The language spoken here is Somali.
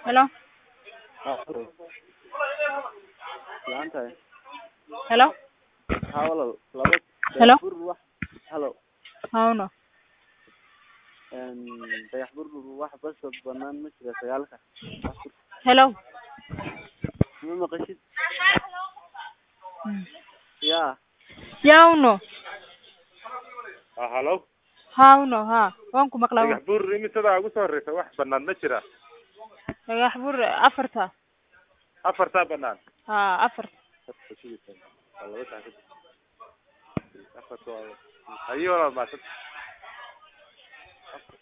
Hello? fiican tahay Hello? haa walaal laba Hello? dayax bur wax halo Hawno. een dayax bur wax bas oo banaan ma jira sagaalka wax bur Hello? ma maqashid ya Yawno. Ah, halo Hawno, ha. Waan ku maqlaa. dhagax buur imisadaa ugu soo horeysa wax banaan ma jira Dhagax bur afarta. afartaa banaan Ha, afar. Waa laba saacad. afarta waa- hayo walaal maasad